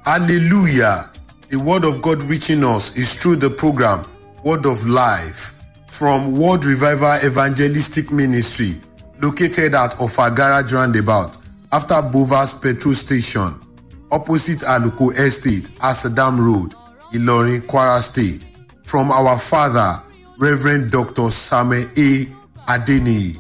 Hallelujah. The word of God reaching us is through the program Word of Life from World Revival Evangelistic Ministry located at Ofagara Roundabout after Bovas Petrol Station opposite Aluko Estate, Asadam Road, Ilorin, Kwara State. From our father, Reverend Dr. Samuel A. Adeniyi.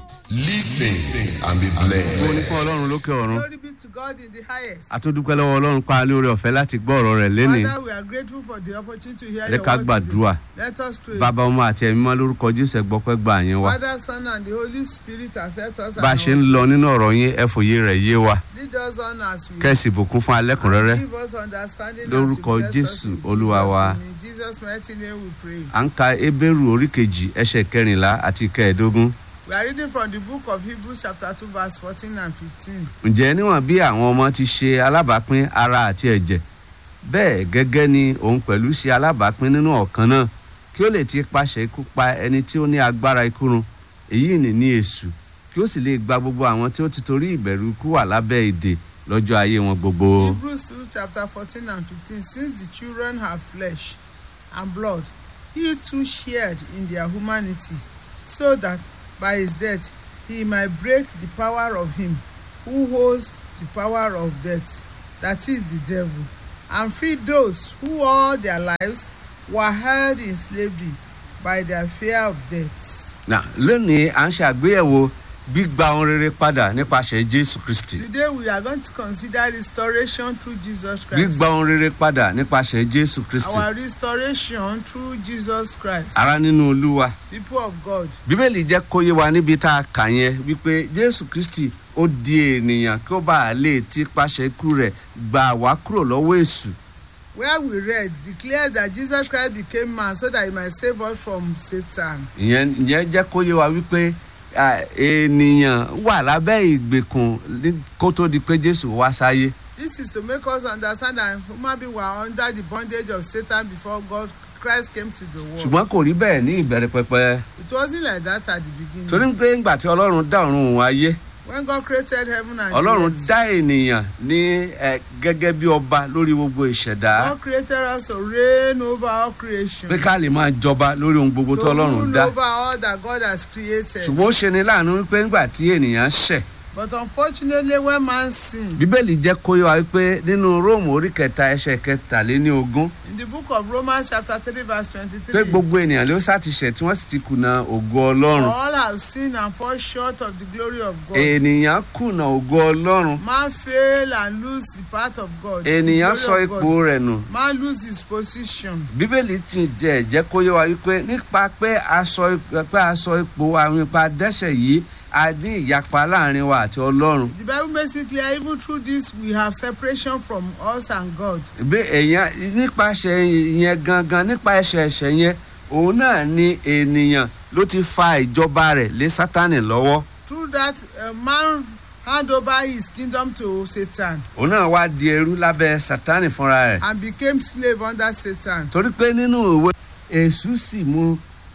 Listen and be mo ní blessed. fún ọlọ́run lókè ọ̀run Glory be to God in the highest. àtúndúpẹ́ lọ́wọ́ ọlọ́run pa ní orí ọ̀fẹ́ láti gbọ́ ọ̀rọ̀ rẹ̀ lénìí Father, we are grateful for the opportunity to hear ẹ your ká word gbàdúrà today. Let us pray. bàbá ọmọ àti ẹ̀mí mọ́ lórúkọ jésù ẹ̀gbọ́pẹ́ gbà yín wa Father, Son, and the Holy Spirit accept us bá a and ṣe ń lọ nínú ọ̀rọ̀ yín ẹ fòye rẹ̀ yé wa lead us on as we kẹ́sì bùkún fún alẹ́kùnrẹ́rẹ́ give us understanding as Lórúkọ you bless us Jésù, in Olúwa Jesus' wa. name. In Jesus' mighty name we pray. à ń ka ebéèrú orí kejì ẹsẹ̀ kẹrìnlá àti kẹẹ̀ẹ́dógún We are reading from the book of Hebrews chapter 2 verse 14 and 15. ǹjẹ́ níwọ̀n bí àwọn ọmọ ti ṣe alábàápín ara àti ẹ̀jẹ̀ bẹ́ẹ̀ gẹ́gẹ́ ni òun pẹ̀lú ṣe alábàápín nínú ọ̀kan náà kí ó lè ti paṣẹ ikú pa ẹni tí ó ní agbára ikú run èyí nì ní èṣù kí ó sì lè gba gbogbo àwọn tí ó ti torí ìbẹ̀rù ikú wà lábẹ́ ìdè lọ́jọ́ ayé wọn gbogbo. Hebrews 2 chapter 14 and 15. Since the children have flesh and blood, he too shared in their humanity, so that by his death he might break the power of him who holds the power of death, that is the devil, and free those who all their lives were held in slavery by their fear of death. Nà, lónìí à ń ṣàgbéyẹ̀wò gbígba ohun rere padà nípasẹ̀ jésù kristi Today we are going to consider restoration through Jesus Christ. gbígba ohun rere padà nípasẹ̀ jésù kristi Our restoration through Jesus Christ. ara nínú olúwa People of God. bíbélì jẹ́ kó yé wa níbi tá a kà yẹn wípé jésù kristi ó di ènìyàn kí ó bá a lè ti pàṣẹ ikú rẹ̀ gbà wá kúrò lọ́wọ́ èṣù Where we read declares that Jesus Christ became man so that he might save us from Satan. ìyẹn ìyẹn jẹ́ kó yé wa wípé à, ènìyàn wà lábẹ́ ìgbèkùn ní- kó tó di pé jésù wá sáyé This is to make us understand that human beings were under the bondage of Satan before God Christ came to the world. ṣùgbọ́n kò rí bẹ́ẹ̀ ní ìbẹ̀rẹ̀ pẹpẹ It wasn't like that at the beginning. torí pé ńgbà tí ọlọ́run dá ọ̀run òun ayé When God created heaven and ọlọ́run earth, dá ènìyàn ní ẹ, gẹ́gẹ́ bí ọba lórí gbogbo ìṣẹ̀dá God created us to reign over all creation. pé ká lè máa jọba lórí ohun gbogbo To tó ọlọ́run rule dá over all that God has created. ṣùgbọ́n ó ṣe ni láàánú wípé ńgbà tí ènìyàn ṣẹ̀ But unfortunately, when man sinned, bíbélì jẹ́ kó yé wa wípé nínú róòmù orí kẹta ẹsẹ̀ kẹtàléní ogún in the book of Romans chapter 3 verse pé 23, gbogbo ènìyàn ló ṣàtìṣẹ̀ tí wọ́n sì ti kùnà ògo ọlọ́run all have sinned and fall short of the glory of God. ènìyàn kùnà ògo ọlọ́run Man fail and lose the part of God. the ènìyàn glory sọ of ipò God. rẹ̀ nù Man lose his position. bíbélì ti jẹ́ jẹ́ kó yé wa wípé nípa pé a sọ ip- pé a sọ ipò àwọn ipa dẹ́sẹ̀ yìí a ní ìyapa láàrin wa àti ọlọ́run The Bible makes it clear even through this we have separation from us and God. bí èèyàn nípasẹ̀ yẹn gangan nípa ẹsẹ̀ ẹ̀ṣẹ̀ yẹn òun náà ni ènìyàn ló ti fa ìjọba rẹ̀ lé sátánì lọ́wọ́ Through that, uh, man hand over his kingdom to Satan òun náà wá di ẹrú lábẹ́ sátánì fúnra rẹ̀ and became slave under Satan. torí pé nínú ìwé èṣù sì mú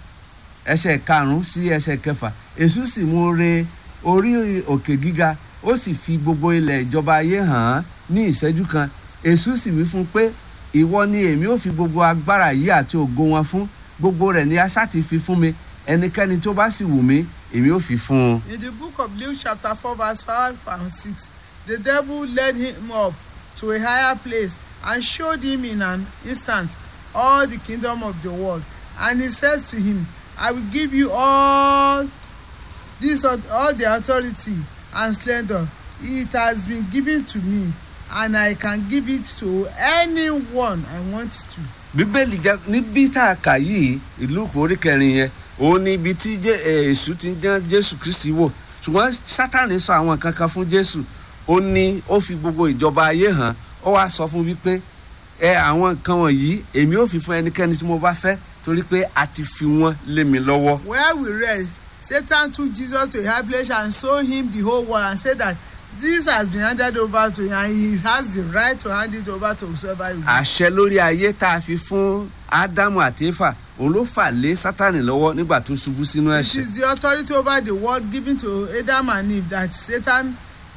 ẹsẹ̀ karùn-ún sí ẹsẹ̀ kẹfà èṣù sì mú re orí òkè gíga ó sì fi gbogbo ilẹ̀ ìjọba ayé hàn án ní ìṣẹ́jú kan èṣù sì wí fún un pé ìwọ ni èmi ò fi gbogbo agbára yìí àti ògo wọn fún gbogbo rẹ̀ ni asá ti fi fún mi ẹnikẹ́ni tó bá sì wù mí èmi ò fi fún un. In the book of Luke chapter 4 verse 5 and 6, the devil led him up to a higher place and showed him in an instant all the kingdom of the world. And he said to him, I will give you all this all the authority and splendor. It has been given to me, and I can give it to anyone I want to. bíbélì jẹ níbi tá a kà yìí ìlú orí kẹrin yẹn òun ni ibi tí Jé- eh, èṣù ti ń dán jésù kristi wò ṣùgbọ́n sátani sọ àwọn nǹkan kan fún jésù ó ní ó fi gbogbo ìjọba ayé hàn ó wá sọ fún wípé ẹ àwọn nǹkan wọ̀nyí èmi ò fi fún ẹnikẹ́ni tí mo bá fẹ́ torí pé a ti fi wọ́n lé mi lọ́wọ́ Where we read, Satan took Jesus to a high place and showed him the whole world and said that this has been handed over to him and he has the right to hand it over to whosoever he will. àṣẹ lórí ayé tá a fi fún ádámù àti éfà òun ló fà lé sátani lọ́wọ́ nígbà tó ṣubú sínú It ẹ̀ṣẹ̀ is the authority over the world given to Adam and Eve that Satan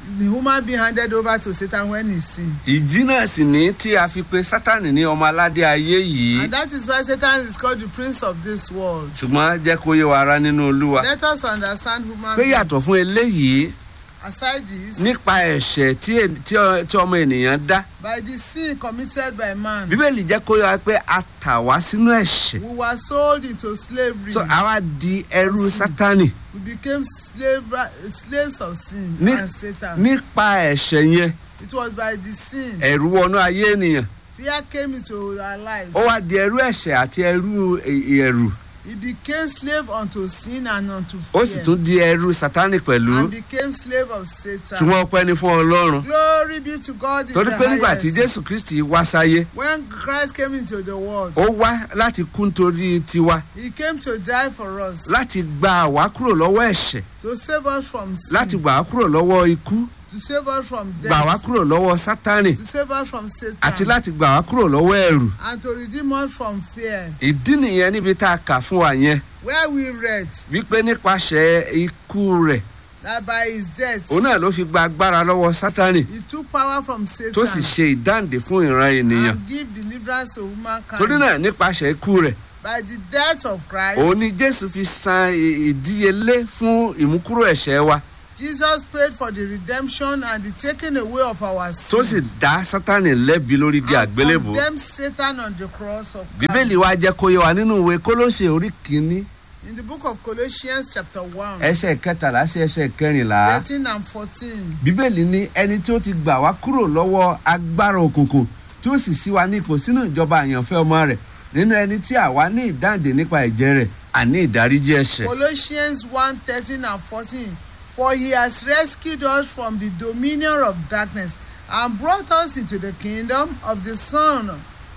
the human being handed over to Satan when he sinned. ìdí náà sì ní tí a fi pe sátani ní ọmọ aládé ayé yìí And that is why Satan is called the prince of this world. ṣùgbọ́n jẹ́ kó yé wa ara nínú olúwa Let us understand human pé being. yàtọ̀ fún eléyìí Aside this, nípa ẹ̀ṣẹ̀ tí en- tí ọ- tí ọmọ ènìyàn dá by the sin committed by man, bíbélì jẹ́ kó yé wa pé a tà wá sínú ẹ̀ṣẹ̀ we were sold into slavery. so àwa di ẹrú sátani we became slave, slaves of sin Ní- and Satan. nípa ẹ̀ṣẹ̀ yẹn It was by the sin. ẹ̀rù wọnú ayé ènìyàn Fear came into our lives. ó wá di ẹrú ẹ̀ṣẹ̀ àti ẹrú ẹ- ẹ̀rù He became slave unto sin and unto ó sì fear. tún di ẹrú sátani pẹ̀lú and became slave of Satan. ṣùgbọ́n ọpẹ́ ni fún ọlọ́run Glory be to God in torí the pé nígbà tí highest. jésù kristi wá sáyé When Christ came into the world, ó wá láti kú nítorí tiwa he came to die for us, láti gba àwa kúrò lọ́wọ́ ẹ̀ṣẹ̀ to save us from sin, láti gbà wá kúrò lọ́wọ́ ikú to save us from gbà wá death, kúrò lọ́wọ́ sátánì to save us from Satan, àti láti gbà wá kúrò lọ́wọ́ ẹ̀rù and to redeem us from fear. ìdí nìyẹn níbi tá a kà fún wa yẹn Where we read wípé nípasẹ̀ ikú rẹ̀ that by his death, òun náà ló fi gba agbára lọ́wọ́ sátánì he took power from Satan tó sì ṣe ìdáǹdè fún ìran ènìyàn and give deliverance to humankind. torí náà nípasẹ̀ ikú rẹ̀ By the death of Christ, òun ni jésù fi san ì- ìdíyelé fún ìmúkúrò ẹ̀ṣẹ̀ wa Jesus paid for the redemption and the taking away of our sin. tó sì dá sátánì lẹ́bi lórí igi and àgbélébùú condemned Satan on the cross of bíbélì wa jẹ́ kó yé wa nínú ìwé kólóṣè orí kìíní In the book of Colossians chapter 1, ẹsẹ̀ kẹtàlá sí ẹsẹ̀ kẹrìnlá 13 and 14. bíbélì ní ẹni tí ó ti gbà wá kúrò lọ́wọ́ agbára òkùnkùn tí ó sì sí wa ní ipò sínú ìjọba àyànfẹ́ ọmọ rẹ̀ nínú ẹni tí àwa ní ìdáǹdè nípa ẹ̀jẹ̀ rẹ̀ àní ìdáríjì ẹ̀ṣẹ̀. Colossians 1 13 and 14. For he has rescued us from the dominion of darkness and brought us into the kingdom of the Son,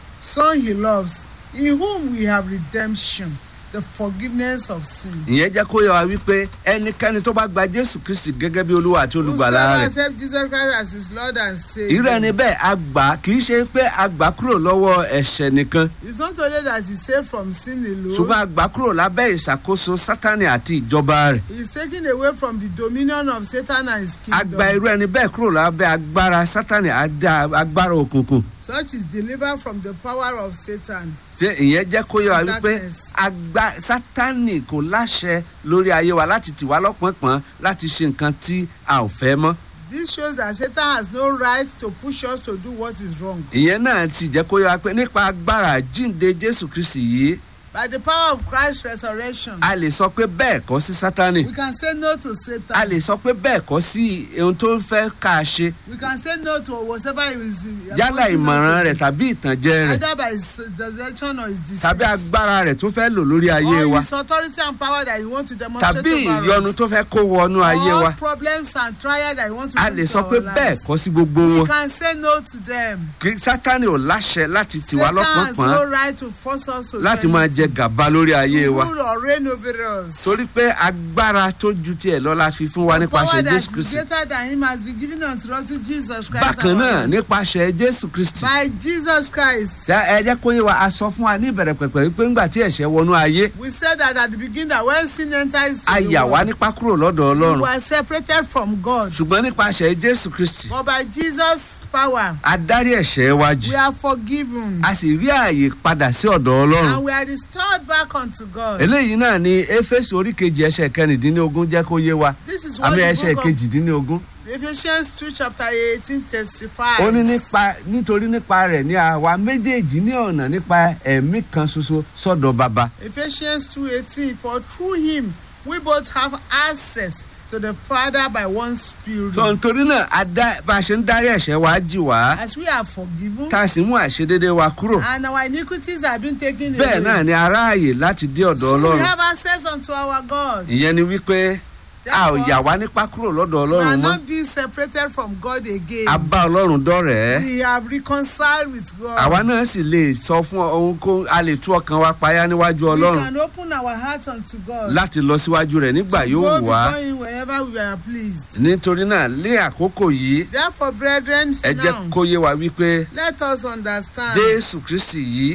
Son he loves, in whom we have redemption, the forgiveness of sin. ìyẹn jẹ́ kó yẹ wa wípé ẹnikẹ́ni tó bá gba jésù kristi gẹ́gẹ́ bí olúwa àti olùgbàlà Whosoever rẹ̀ accept Jesus Christ as his Lord and irú ẹni Savior. bẹ́ẹ̀ a gbà á, kì í ṣe pé a gbà á kúrò lọ́wọ́ ẹ̀ṣẹ̀ nìkan It's not only that he's saved from sin ṣùgbọ́n alone, a gbà á kúrò lábẹ́ ìṣàkóso sátánì àti ìjọba rẹ̀ he's taken away from the dominion of Satan and his a gba kingdom. irú ẹni bẹ́ẹ̀ kúrò lábẹ́ agbára sátánì àti agbára òkùnkùn Such is delivered from the power of Satan. ṣé ìyẹn jẹ́ kó yẹ wa wípé Darkness. agba sátánì kò láṣẹ lórí ayé wa láti tì wá lọ́pọ̀npọ̀n láti ṣe nǹkan tí a ò fẹ́ mọ́ This shows that Satan has no right to push us to do what is wrong. ìyẹn náà ti jẹ́ kó yẹ wa pé nípa agbára jíǹde jésù kristi yìí By the power of Christ's resurrection, a lè sọ pé bẹ́ẹ̀ kọ́ sí sátánì we can say no to a Satan. lè sọ pé bẹ́ẹ̀ kọ́ sí ohun tó ń fẹ́ ká a ṣe We can say no to whatever he is. yálà ìmọ̀ràn rẹ̀ tàbí ìtànjẹ rẹ̀ Either by his direction or his deceit. tàbí agbára rẹ̀ tó fẹ́ lò lórí ayé or wa his authority and power that he want to demonstrate tàbí over ìyọnu us. tó fẹ́ kó wọnú ayé All wa problems and trials that he want to a bring lè to sọ pé our bẹ́ẹ̀ lives. kọ́ sí gbogbo We wọn can say no to them. kí sátánì ò láṣẹ láti tì wá Satan has no lọ́pọ̀npọ̀n right to force us to láti do máa anything. jẹ gàba lórí ayé to wa rule or reign over us. torí pé agbára tó ju tiẹ̀ lọ la fi fún wa the power nípasẹ̀ that jésù is kristi greater than him has been given unto us through Jesus Christ. bákan our náà Lord. nípasẹ̀ jésù kristi by Jesus Christ. ṣé ẹ jẹ́ kó yé wa a sọ fún wa ní ìbẹ̀rẹ̀ pẹ̀pẹ̀ wípé ńgbà tí ẹ̀ṣẹ̀ wọnú ayé we said that at the beginning that when sin enters a into the yà wá world, nípa kúrò lọ́dọ̀ we ọlọ́run were separated from God. ṣùgbọ́n nípasẹ̀ jésù kristi but by Jesus' power a dárí ẹ̀ṣẹ̀ wa jì we are forgiven. a sì rí ààyè padà sí ọ̀dọ̀ ọlọ́run and we are restored back unto God. eléyìí náà ni éfésù orí kejì ẹsẹ̀ kẹrìndínlógún jẹ́ kó yé wa this is what àmì the ẹsẹ̀ book of kejìdínlógún Ephesians two chapter eighteen testifies. ó ní nípa nítorí nípa rẹ̀ ní àwa méjèèjì ní ọ̀nà nípa ẹ̀mí kan ṣoṣo sọ́dọ̀ baba Ephesians two eighteen for through him we both have access to the Father by one Spirit. tó nítorí náà a dá- bá a ṣe ń dárí ẹ̀ṣẹ̀ wa jì wá as we are forgiven. tá a sì mú àìṣedédé wa kúrò and our iniquities have been taken bẹ́ẹ̀ away. náà ni aráàyè láti dé ọ̀dọ̀ so we ọlọ́run have access unto our God. ìyẹn ni wípé a ò Therefore, yà wá nípa kúrò lọ́dọ̀ we are ọlọ́run mọ́ not being separated from God again. a bá ọlọ́run dọ́rẹ̀ẹ́ we have reconciled with God. àwa náà sì lè sọ fún ohun kó a lè tú ọkàn wa payá níwájú we ọlọ́run can open our heart unto God. láti lọ síwájú rẹ̀ nígbà to yóò go wù wá before him whenever we are pleased. nítorí náà lé àkókò yìí therefore brethren ẹ jẹ́ now kó yé wa wípé let us understand jésù kristi yìí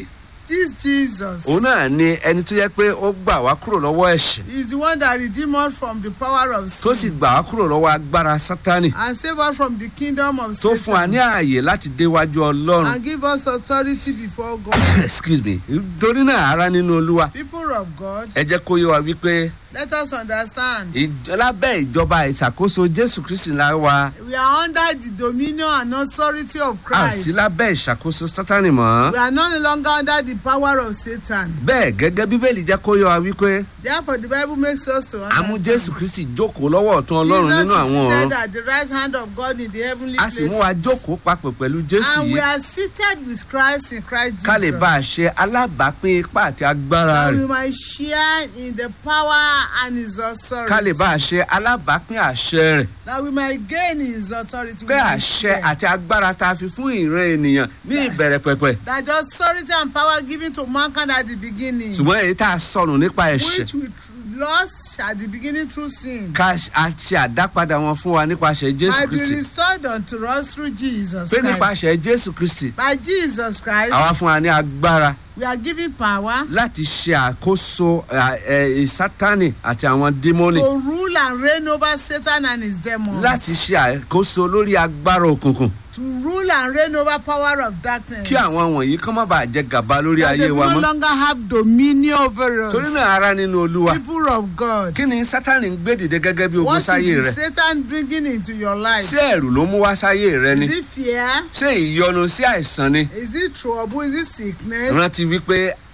This Jesus òun náà ni ẹni tó yẹ pé ó gbà wá kúrò lọ́wọ́ ẹ̀ṣẹ̀ is the one that redeemed us from the power of tó sì sin gbà wá kúrò lọ́wọ́ agbára sátánì and saved us from the kingdom of tó fún wa ní Satan ààyè láti déwájú ọlọ́run and give us authority before God. excuse me torí náà ara nínú olúwa People of God, ẹ jẹ́ kó yé wa wípé let us understand ìjọ- lábẹ́ ìjọba ìṣàkóso jésù kristi la wa we are under the dominion and authority of a sí Christ. lábẹ́ ìṣàkóso sátánì mọ́ We are no longer under the power of Satan. bẹ́ẹ̀ gẹ́gẹ́ bíbélì jẹ́ kó yé wa wípé Therefore, the Bible makes us to a mú jésù understand. kristi jókòó lọ́wọ́ ọ̀tún ọlọ́run Jesus nínú is àwọn seated ọ̀run at the right hand of God in the heavenly a sì mú wa places. jókòó papọ̀ pẹ̀lú jésù And we yìí are seated with Christ in Christ ká lè Jesus. bá a ṣe alábàápín ipá àti agbára That we rẹ̀ might share in the power and his ká lè authority. bá a ṣe alábàápín àṣẹ rẹ̀ That we might gain his authority. pé We might àṣẹ share. àti agbára tá a fi fún ìran ènìyàn ní ìbẹ̀rẹ̀ pẹ̀pẹ̀ That the authority and power given to mankind at the beginning. ṣùgbọ́n èyí tá a sọnù nípa ẹ̀ṣẹ̀ which we tr- lost at the beginning through sin. ká a ṣe àdápadà wọn fún wa nípasẹ̀ jésù might be kristi restored unto us through Jesus pé Christ. nípasẹ̀ jésù kristi By Jesus Christ, àwa fún wa ní agbára we are given power láti ṣe àkóso ẹ, ẹ, ìsátánì àti àwọn dímọ́nì to rule and reign over Satan and his demons. láti ṣe àkóso lórí agbára òkùnkùn to rule and reign over power of darkness. kí àwọn wọ̀nyí kán má bàa jẹ gàba lórí That ayé they wa no mọ́ longer have dominion over us. torí náà ara nínú olúwa People of God. kí ni sátánì ń gbé dìde gẹ́gẹ́ bí ogun What sáyé rẹ is Satan bringing into your life? ṣé ẹ̀rù ló mú wá sáyé rẹ ni Is it fear? ṣé ìyọnu sí àìsàn ni Is it trouble? Is it sickness? rántí wípé